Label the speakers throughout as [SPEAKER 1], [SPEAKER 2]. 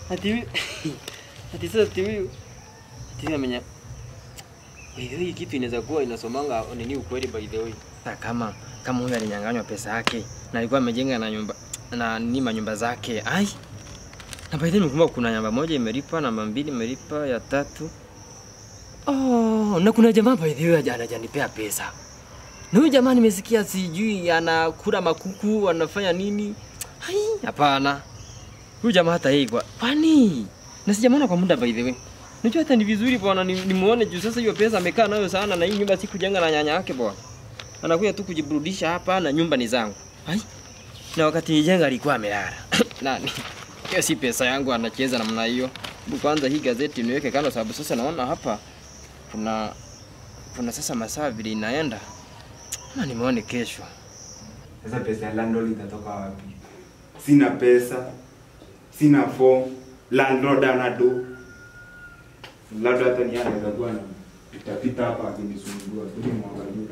[SPEAKER 1] ati huyu ati sasa ati huyu ati huyu amenya by the way kitu inaweza kuwa inasomanga nini ukweli by the way Sasa kama kama huyu alinyang'anywa pesa yake na alikuwa amejenga na nyumba na nini manyumba zake ai na by the way nimekumbuka kuna nyumba moja imelipa namba mbili imelipa ya tatu oh na kuna jamaa by the way haja- hajanipea pesa na huyu jamaa nimesikia sijui anakula makuku anafanya nini hai hapana huyu jamaa hata yeye kwa kwani na sijamwona kwa muda by the way Najua hata ni vizuri bwana ni- nimuone juu sasa hiyo pesa amekaa nayo sana na hii nyumba si kujenga na nyanya yake bwana. Anakuja tu kujiburudisha hapa na nyumba ni zangu. Hai. Na wakati nijenga alikuwa amelala. Nani? Hiyo si pesa yangu anacheza namna hiyo. Hebu kwanza hii gazeti niweke kando sababu sasa naona hapa kuna kuna sasa masaa vile inaenda. Na nimeone kesho.
[SPEAKER 2] Sasa pesa ya landlord itatoka wapi? Sina pesa, sina form, landlord ana do. Labda hata ni yeye anaweza kuwa na pitapita hapa akinisumbua, tuje mwangalie.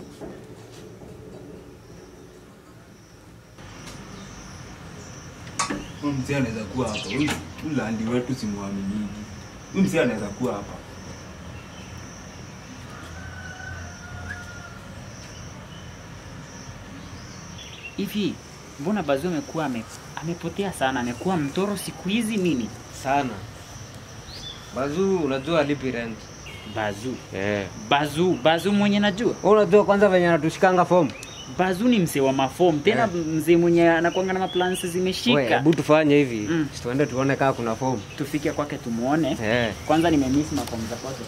[SPEAKER 2] Huyu mzee anaweza kuwa hapa. Huyu huyu landi wetu simwaminiki. Huyu mzee anaweza kuwa hapa.
[SPEAKER 3] Hivi mbona Bazu amekuwa ame, amepotea sana, amekuwa mtoro siku hizi nini?
[SPEAKER 1] Sana. Bazu unajua alipi rent.
[SPEAKER 3] Bazu,
[SPEAKER 1] Eh.
[SPEAKER 3] Bazu, Bazu mwenye najua.
[SPEAKER 1] Wewe unajua kwanza venye anatushikanga form.
[SPEAKER 3] Bazu ni mzee wa mafomu tena,
[SPEAKER 1] Eh.
[SPEAKER 3] mzee mwenye anakuanga na maplans
[SPEAKER 1] Wewe
[SPEAKER 3] zimeshika.
[SPEAKER 1] hebu tufanye hivi.
[SPEAKER 3] Mm.
[SPEAKER 1] Tuende tuone kama kuna form.
[SPEAKER 3] Tufike kwake tumuone.
[SPEAKER 1] Eh.
[SPEAKER 3] Kwanza nimemiss mafomu za kwake.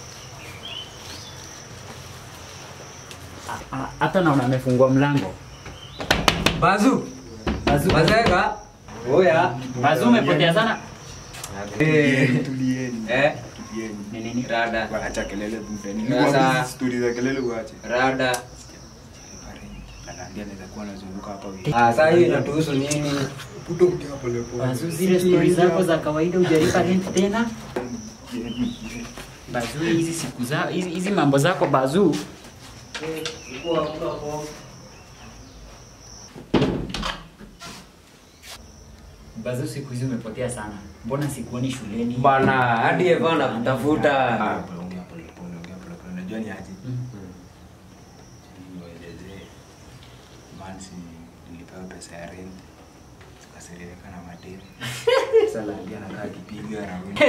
[SPEAKER 3] Ah, ah, Hata naona amefungua mlango.
[SPEAKER 1] Bazu.
[SPEAKER 3] Bazu,
[SPEAKER 1] Mazeka. Oya.
[SPEAKER 3] Bazu umepotea sana.
[SPEAKER 2] Tulieni, tulieni.
[SPEAKER 1] Eh.
[SPEAKER 2] Tulieni.
[SPEAKER 3] Ni nini?
[SPEAKER 1] Rada.
[SPEAKER 2] Waacha kelele buda.
[SPEAKER 1] Sasa-
[SPEAKER 2] Nilikuwa stori za kelele uache.
[SPEAKER 1] Rada.
[SPEAKER 2] Ananiambia anaweza kuwa anazunguka hapa wiki.
[SPEAKER 1] Ah, sasa hii inatuhusu nini?
[SPEAKER 2] Puto mkia pole pole.
[SPEAKER 3] Bazu, zile stori zako za kawaida hujalipa rent tena? Bazu, hizi siku za hizi, hizi mambo zako Bazu. Bazu, siku hizi umepotea sana. Mbona sikuoni shuleni?
[SPEAKER 1] Bana, hadi Eva anakutafuta.
[SPEAKER 2] Ah, pole, ongea pole pole, ongea pole pole. Unajua ni aje?
[SPEAKER 3] Mm.
[SPEAKER 2] Niwaelezee. Mansi nilipewa pesa ya rent. Tukaserereka na madeni. Sasa naambia nakaa kipiga raundi.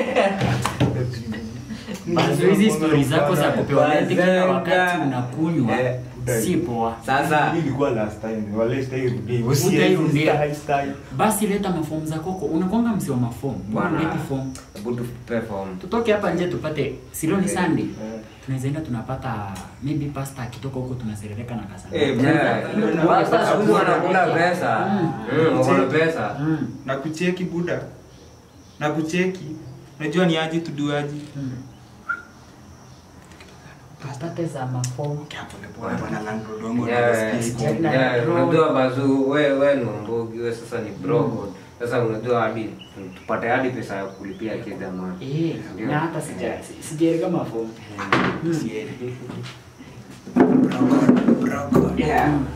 [SPEAKER 3] Bazu, hizi stori zako za kupewa rent kila wakati
[SPEAKER 1] Bazenga.
[SPEAKER 3] unakunywa
[SPEAKER 1] Eh,
[SPEAKER 3] si poa.
[SPEAKER 1] Sasa
[SPEAKER 2] Hii ilikuwa last time. Wale stai rudia.
[SPEAKER 3] Utairudia.
[SPEAKER 2] Stai, stai.
[SPEAKER 3] Basi leta mafomu za koko. Unakwanga msi wa mafomu.
[SPEAKER 1] Bwana.
[SPEAKER 3] Leti fomu.
[SPEAKER 1] hebu tupe form.
[SPEAKER 3] Tutoke hapa nje tupate silo ni Sunday.
[SPEAKER 2] Eh.
[SPEAKER 3] Tunaweza enda tunapata maybe pasta akitoka huko tunaserereka na kasa.
[SPEAKER 1] Eh, bro. Basta siku hizi wanakula pesa.
[SPEAKER 3] Mm.
[SPEAKER 1] Mm, wako na pesa.
[SPEAKER 3] Mm.
[SPEAKER 2] na kucheki buda na kucheki najua ni aje tuduaji
[SPEAKER 3] Mm. Tupate za mafomu.
[SPEAKER 1] Yeah, yeah, unajua bazu we we ni mbogi we sasa ni brogo sasa unajua hadi tupate hadi pesa ya kulipia kidama
[SPEAKER 3] Eh,
[SPEAKER 1] Ndio.
[SPEAKER 3] na hata sija sijaereka mafomu.
[SPEAKER 1] yeah.
[SPEAKER 3] Mm.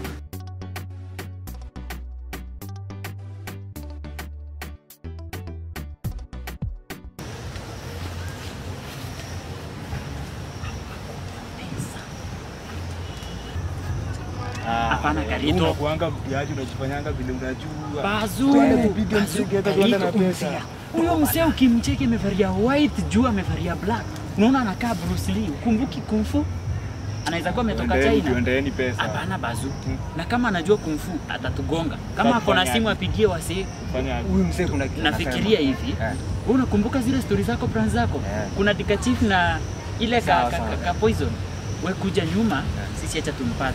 [SPEAKER 3] Hapana Karito.
[SPEAKER 2] unakuanga mtiaji unajifanyanga vile unajua
[SPEAKER 3] Bazu,
[SPEAKER 2] Twende tupige
[SPEAKER 3] Bazu,
[SPEAKER 2] mziki, hata
[SPEAKER 3] Karito,
[SPEAKER 2] tuende na pesa.
[SPEAKER 3] umsia. Huyo msee ukimcheki amevalia white juu amevalia black. Unaona anakaa Bruce Lee. Ukumbuki kung fu? Anaweza kuwa ametoka
[SPEAKER 2] Tuendeeni-
[SPEAKER 3] China.
[SPEAKER 2] tuendeeni pesa
[SPEAKER 3] Hapana Bazu.
[SPEAKER 2] Mm.
[SPEAKER 3] Na kama anajua kung fu atatugonga. Kama ako na
[SPEAKER 2] Tafanya
[SPEAKER 3] simu
[SPEAKER 2] aje?
[SPEAKER 3] apigie wasee.
[SPEAKER 2] Fanya aje?
[SPEAKER 1] huyu mzee kuna kitu
[SPEAKER 3] Nafikiria hivi.
[SPEAKER 1] Eh.
[SPEAKER 3] Wewe unakumbuka zile stori zako plan zako?
[SPEAKER 1] Eh.
[SPEAKER 3] Kuna dikachief na ile ka,
[SPEAKER 1] Sawa,
[SPEAKER 3] ka,
[SPEAKER 1] sawa.
[SPEAKER 3] ka, ka poison. We kuja nyuma, sisi acha tumpate.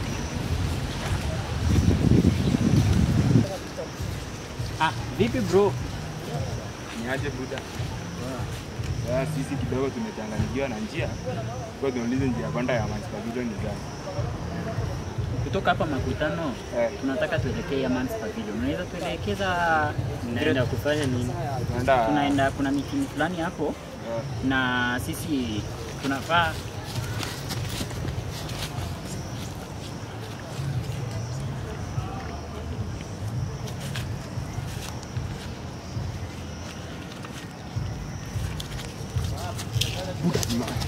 [SPEAKER 3] Ah, vipi bro?
[SPEAKER 2] ni aje buda Sasa sisi kidogo tumechanganyikiwa na njia kwa tuulize njia kwenda ya Mans Pavilion ni gani
[SPEAKER 3] Kutoka hapa makutano
[SPEAKER 2] Eh.
[SPEAKER 3] tunataka tuelekee Yamans Pavilion. Unaweza tuelekeza
[SPEAKER 1] Tunaenda kufanya nini
[SPEAKER 2] tunaenda
[SPEAKER 3] tunaenda kuna meeting fulani hapo
[SPEAKER 2] eh,
[SPEAKER 3] na sisi tunafaa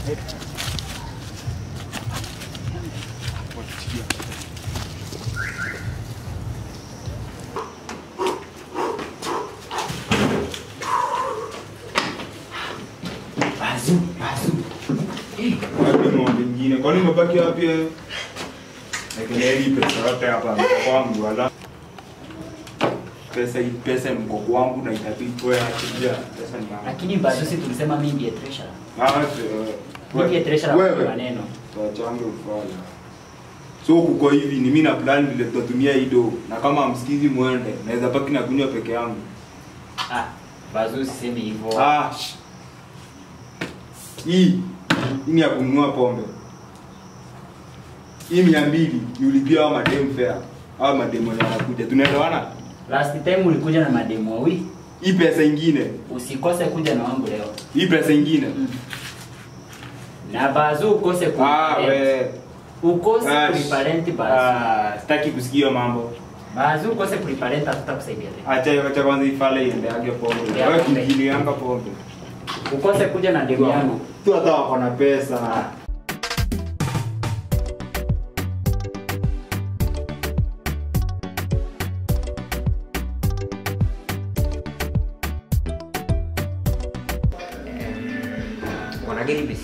[SPEAKER 3] Bazu, bazu. Eh,
[SPEAKER 2] Wapi ng'ombe ingine? Kwani umebaki wapi wewe? Ekelea hii pesa yote hapa kwangu wala. Pesa hii pesa ni mkopo wangu na itabidi wewe achilia. Pesa ni yangu.
[SPEAKER 3] lakini bazu si tulisema mimi ndiye treasurer.
[SPEAKER 2] Ah,
[SPEAKER 3] Mimi ndiye treasurer kwa
[SPEAKER 2] wewe.
[SPEAKER 3] maneno.
[SPEAKER 2] Tuachange ufala. So kuko hivi ni mimi na plan vile tutatumia hii do na kama msikizi muende naweza baki na kunywa peke yangu.
[SPEAKER 3] Ah, bazu sisemi hivyo.
[SPEAKER 2] Ah. sh- Hii hii ni ya kununua pombe. Hii mia mbili ni ulipia hao madem fare. Hao madem wenye wanakuja. Tunaelewana?
[SPEAKER 3] Last time ulikuja na mademu wawili.
[SPEAKER 2] Hii pesa ingine.
[SPEAKER 3] Usikose kuja na wangu leo.
[SPEAKER 2] Hii pesa ingine.
[SPEAKER 3] Na bazu ukose
[SPEAKER 2] Ah,
[SPEAKER 3] kuliparent.
[SPEAKER 2] we.
[SPEAKER 3] Ukose
[SPEAKER 2] Ah, sh-
[SPEAKER 3] kuliparent bazu.
[SPEAKER 2] Ah, sitaki kusikia hiyo mambo.
[SPEAKER 3] Bazu ukose kuliparent hatutakusaidia tena.
[SPEAKER 2] Acha acha kwanza ifale iendeage pombe.
[SPEAKER 3] Ya
[SPEAKER 2] Wewe
[SPEAKER 3] pombe.
[SPEAKER 2] kikilianga pombe.
[SPEAKER 3] Ukose kuja na demu yangu.
[SPEAKER 2] Tu hata wako na pesa.
[SPEAKER 1] Wanagiri bis.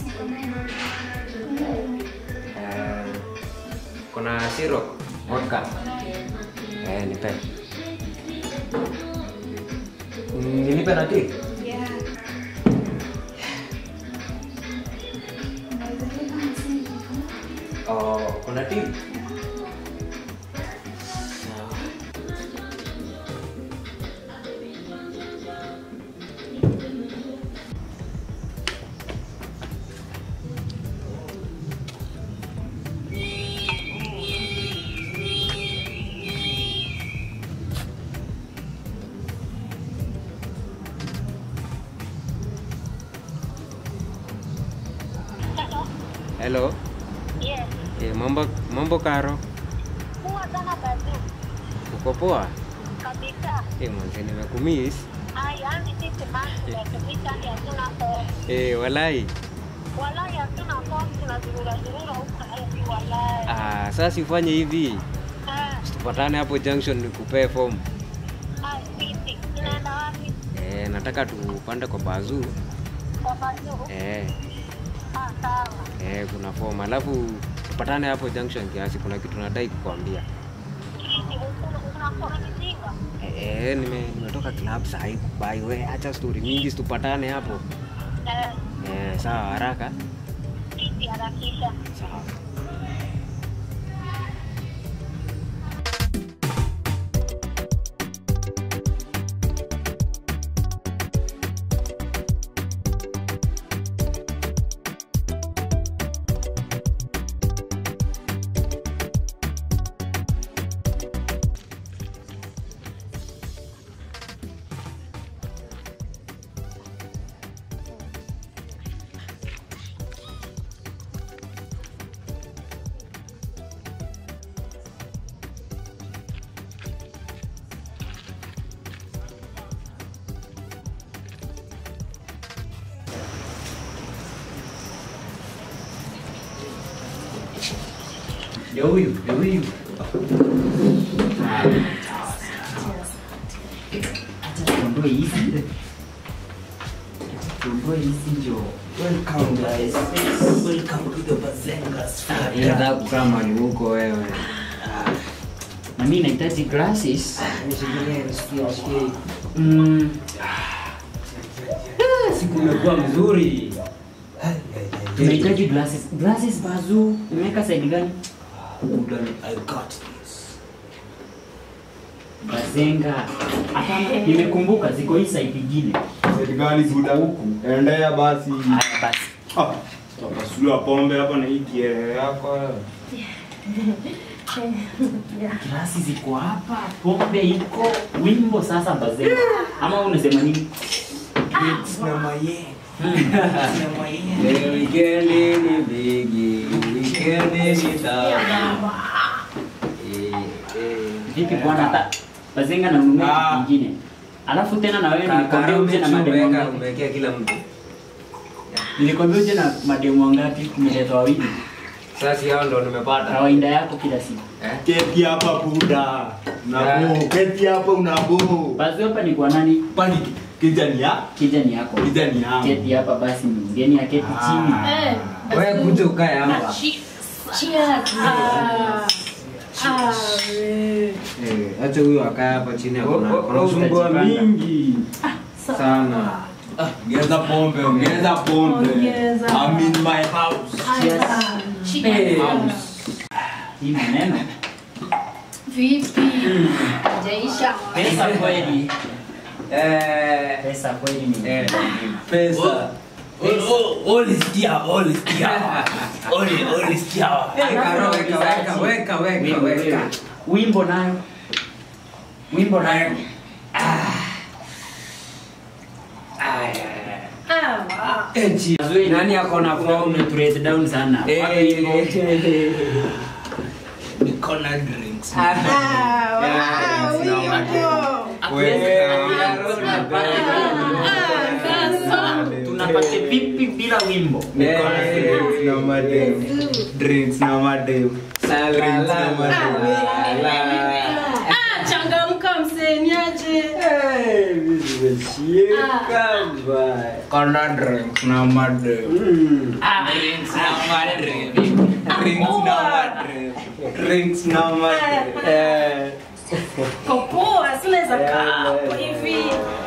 [SPEAKER 1] Eh, kuna syrup, vodka. Eh, nipe. Mm, Nilipe na tea. Oh, kuna tea. Sawa. Hello.
[SPEAKER 4] Yes.
[SPEAKER 1] Eh, mambo mambo karo.
[SPEAKER 4] Huwa sana bazu
[SPEAKER 1] Uko poa?
[SPEAKER 4] kabisa.
[SPEAKER 1] Eh, mwanzo nimekumiss.
[SPEAKER 4] Ai, yani sisi masi tunatumika ni hatuna form.
[SPEAKER 1] Eh, walai.
[SPEAKER 4] Walai hatuna form tunazurura zurura huko hivi walai.
[SPEAKER 1] Ah, sasa ufanye hivi.
[SPEAKER 4] Ah,
[SPEAKER 1] Tupatane hapo junction nikupee form.
[SPEAKER 4] ai sisi tunaenda wapi?
[SPEAKER 1] Eh, nataka tupande kwa bazu.
[SPEAKER 4] Kwa bazu.
[SPEAKER 1] Eh,
[SPEAKER 4] Ah, sawa.
[SPEAKER 1] eh, kuna form. Alafu tupatane hapo junction kiasi kuna kitu nadai kukwambia.
[SPEAKER 4] Sisi ukuna unakona mizinga.
[SPEAKER 1] Eh, eh, nime nimetoka club saa hii kubai. We acha story mingi, tupatane hapo.
[SPEAKER 4] Eh,
[SPEAKER 1] Eh, sawa haraka.
[SPEAKER 4] sisi harakisha.
[SPEAKER 1] Sawa.
[SPEAKER 3] Ndio huyu, ndio huyu. Acha tuondoe hizi. Tuondoe hizi ndio.
[SPEAKER 5] Welcome guys. Welcome to the Bazengas.
[SPEAKER 1] Nataka kukaa mahali huko wewe.
[SPEAKER 3] Na mimi nahitaji glasses.
[SPEAKER 5] Nishikilie, nishikie, nishikie.
[SPEAKER 3] Mm. Ah, Siku imekuwa mzuri. Tunahitaji glasses. Glasses bazu. Nimeweka side gani?
[SPEAKER 5] Udani, I got this.
[SPEAKER 3] Bazenga. Hapana, nimekumbuka ziko hii side nyingine.
[SPEAKER 2] Serikali buda huku. Endea basi.
[SPEAKER 3] Haya basi.
[SPEAKER 2] Ah, Tapasula pombe hapa na hii kielele yako.
[SPEAKER 3] Glasi ziko hapa, pombe iko, wimbo sasa Bazenga. Ama wewe unasema nini?
[SPEAKER 5] Na maye. Na maye.
[SPEAKER 1] Eh, Wikendi ni bigi, wikendi ni tamu. Eh, eh.
[SPEAKER 3] Vipi bwana hata Bazenga na nunua
[SPEAKER 1] Ah.
[SPEAKER 3] nyingine. Alafu tena na wewe
[SPEAKER 1] Ka-
[SPEAKER 3] nikwambia
[SPEAKER 1] Karo
[SPEAKER 3] uje na
[SPEAKER 1] umeweka-
[SPEAKER 3] mademo.
[SPEAKER 1] umewekea kila mtu.
[SPEAKER 3] Nilikwambia uje na mademu wangapi? Umeleta wawili.
[SPEAKER 1] Sasa hao ndo nimepata.
[SPEAKER 3] Kawaida yako kila siku.
[SPEAKER 1] Eh?
[SPEAKER 2] Keti hapa buda. Unabo, keti hapa unabo.
[SPEAKER 3] Basi hapa ni kwa nani?
[SPEAKER 2] Kwani kijani ya?
[SPEAKER 3] Kijani yako.
[SPEAKER 2] Kijani yangu.
[SPEAKER 3] Keti hapa basi ni mgeni aketi chini.
[SPEAKER 6] Eh,
[SPEAKER 1] Wewe kuja ukae hapa.
[SPEAKER 6] cheers. Ah. Ah, we.
[SPEAKER 1] Eh, acha huyo akae hapa chini akona akona usumbua
[SPEAKER 3] utajipanga.
[SPEAKER 1] mingi sana.
[SPEAKER 2] Ongeza pombe, ongeza pombe.
[SPEAKER 6] Ongeza.
[SPEAKER 2] I'm in my house.
[SPEAKER 6] Ah, cheers.
[SPEAKER 3] Hii maneno.
[SPEAKER 6] Vipi? Jaisha.
[SPEAKER 3] Pesa kweli.
[SPEAKER 1] Eh,
[SPEAKER 3] Pesa kweli ni.
[SPEAKER 1] eh, pesa.
[SPEAKER 5] Olisikia, olisikia. Oli, olisikia.
[SPEAKER 1] Eh, Karo, weka, weka, weka, weka,
[SPEAKER 3] Wimbo,
[SPEAKER 1] weka.
[SPEAKER 3] wimbo. Wimbo nayo. Wimbo nayo.
[SPEAKER 6] Ah,
[SPEAKER 1] Eh, chi- Nani ako na form?
[SPEAKER 3] umeturete down sana.
[SPEAKER 1] Eh,
[SPEAKER 3] Wapi wimbo?
[SPEAKER 5] Niko na drinks.
[SPEAKER 6] ah, wow,
[SPEAKER 3] Tunapata vipi bila wimbo?
[SPEAKER 2] Niko na drinks na madem. Drinks na madem. Drinks na madem.
[SPEAKER 6] Ah, changamka mseniaje.
[SPEAKER 2] Kona drinks na madem.
[SPEAKER 5] Drinks na madre.
[SPEAKER 2] Drinks na madem. Drinks na madem. Eh.
[SPEAKER 6] Kopoa, sinaweza kaa hapo hivi.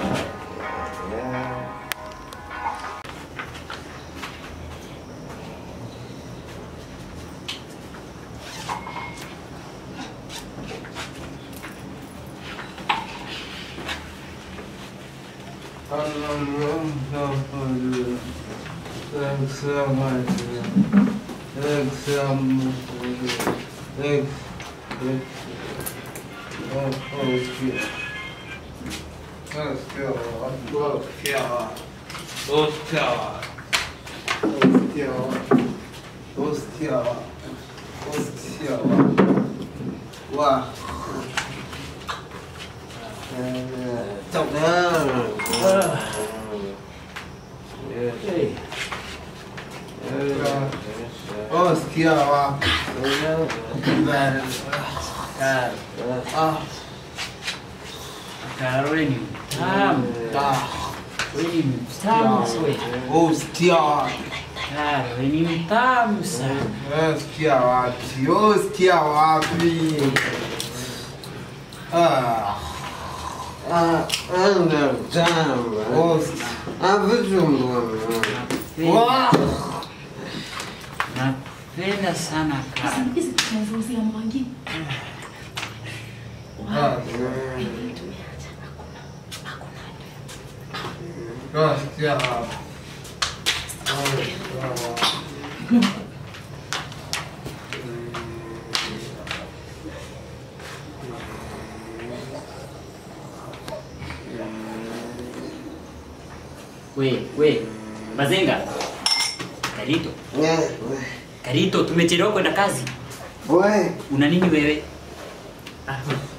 [SPEAKER 3] Karoli ni mtamu. Wewe ni mtamu wewe. Karoli ni mtamu sana.
[SPEAKER 7] Sikia wapi? Oh, sikia wapi? Ah. Oh, Wow.
[SPEAKER 3] Napenda sana Karoli.
[SPEAKER 6] Hizi tunazungumzia mwangi.
[SPEAKER 7] Ah. Oh, sikia wapi? Oh, sikia wapi?
[SPEAKER 3] We, we. Mazenga. Karito. Karito, tumechelewa kwenda kazi. Una nini wewe? Ah,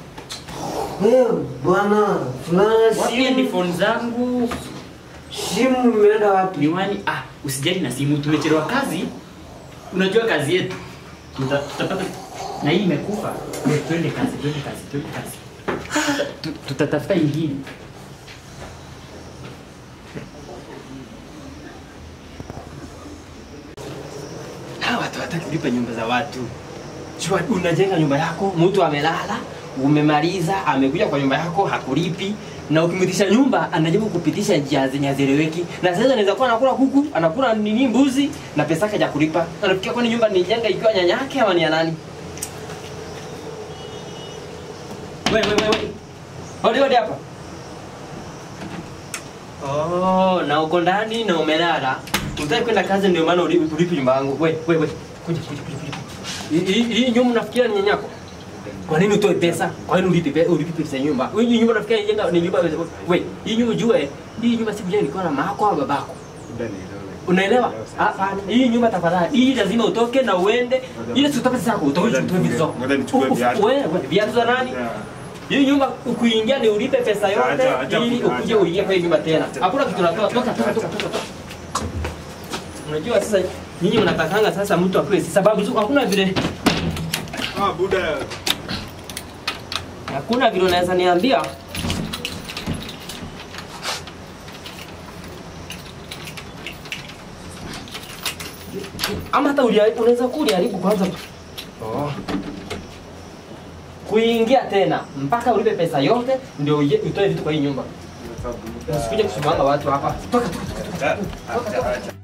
[SPEAKER 8] Bwana,
[SPEAKER 3] wapi headphone zangu?
[SPEAKER 8] simu imeenda wapi?
[SPEAKER 3] Miwani. Ah, usijali na simu, tumechelewa kazi. Unajua kazi yetu. Tuta- Tutapata na hii imekufa. We, Twende kazi, twende kazi, twende kazi. Tu- Tutatafuta ingine.
[SPEAKER 1] Hawa watu hataki kulipa nyumba za watu. Chua, unajenga nyumba yako, mtu amelala, umemaliza, amekuja kwa nyumba yako hakulipi, na ukimwitisha nyumba anajaribu kupitisha njia zenye hazieleweki. Na sasa anaweza kuwa anakula kuku, anakula nini mbuzi na pesa yake hajakulipa. Anafikia kwani nyumba ni jenga ikiwa nyanya yake ama ni ya nani? Wewe wewe wewe. Hodi hodi hapa. Oh, na uko ndani na umelala. Unataka kwenda kazi ndio maana ulipi ulipi nyumba yangu. Wewe wewe wewe. Kuja kuja kuja kuja. Hii- Hii hii nyumba unafikiria ni nyanyako? Kwa nini utoe pesa? Kwa nini ulipe pesa ulipe pesa ya nyumba? Hii nyumba unafikiria ni jenga ni nyumba wewe. Hii nyumba ujue, hii nyumba si kujenga ilikuwa na mama au babako. Unaelewa? Hapana. Hii nyumba tafadhali. Hii lazima utoke na uende. Ile si utoke zako, utoke
[SPEAKER 2] Ngoja
[SPEAKER 1] utoke vitu zako.
[SPEAKER 2] ngoja nichukue
[SPEAKER 1] Ufu-
[SPEAKER 2] viatu.
[SPEAKER 1] Wewe viatu za nani? Hii nyumba ukuingia ni ulipe pesa yote
[SPEAKER 2] Acha, acha,
[SPEAKER 1] ili
[SPEAKER 2] acha.
[SPEAKER 1] ukuje uingie kwa hii nyumba tena. Hakuna kitu natoa. Toka toka toka toka. toka. Unajua sasa nyinyi mnatakanga sasa mtu apewe sababu zu- hakuna vile
[SPEAKER 2] Ah, buda.
[SPEAKER 1] hakuna vile unaweza niambia ama hata ulia- unaweza kuwa uliharibu kwanza oh. kuingia tena mpaka ulipe pesa yote ndio uye- utoe vitu kwa hii nyumba usikuje kusumbanga watu hapa toka toka toka toka toka toka